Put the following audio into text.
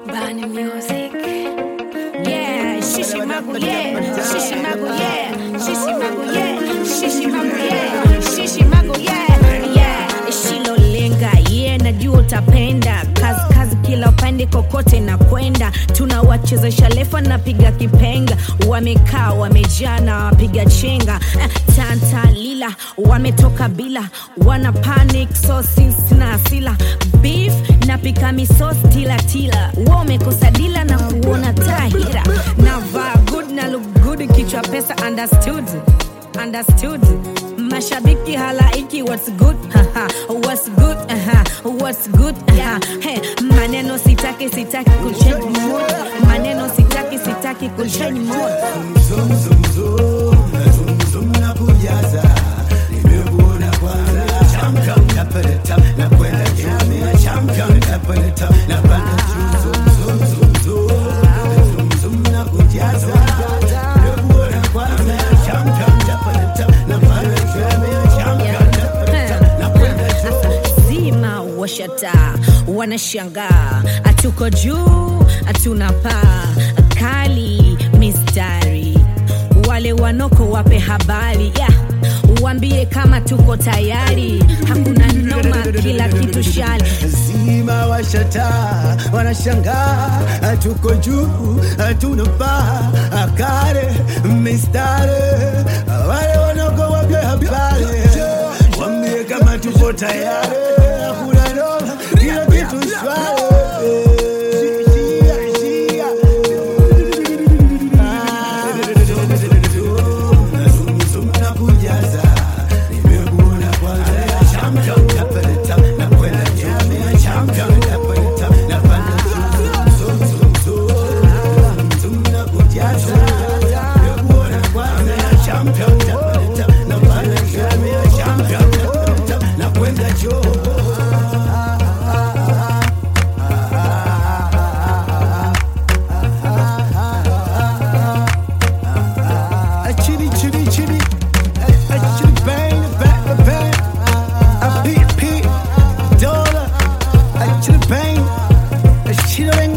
Bani music. Yeah, shishi magu yeah, shishi magu yeah, shishi magu yeah, shishi magu yeah, shishi magu yeah, yeah. Shilolenga yeah, najua utapenda kazi kazi kila upande kokote na kwenda tunawachezesha lefa napiga kipenga wamekaa wamejaa na wapiga chenga eh, tanta lila wametoka bila wana panic so sisi na asila beef napika misos tilatila wamekosa dila na kuona tahira navaa good na look good kichwa pesa understood understood mashabiki halaiki what's good Haha, what's good Aha, what's good Aha, hey, maneno sitaki sitaki kuchange mood maneno sitaki sitaki kuchange mood zima washata wanashangaa hatuko juu hatuna paa kali mistari wale wanoko wape habari yeah. wambie kama tuko tayari hakuna noma kila kitu shali zima washata wanashangaa tuko juu hatuna paa akare mistare wale wanoko wape habari wambie kama tuko tayari hakuna noma kila kitu shwari Chitty, chitty, chitty. Chitty, bang, bang, bang. A beat, beat. Dollar. Chitty, bang. Chitty, bang.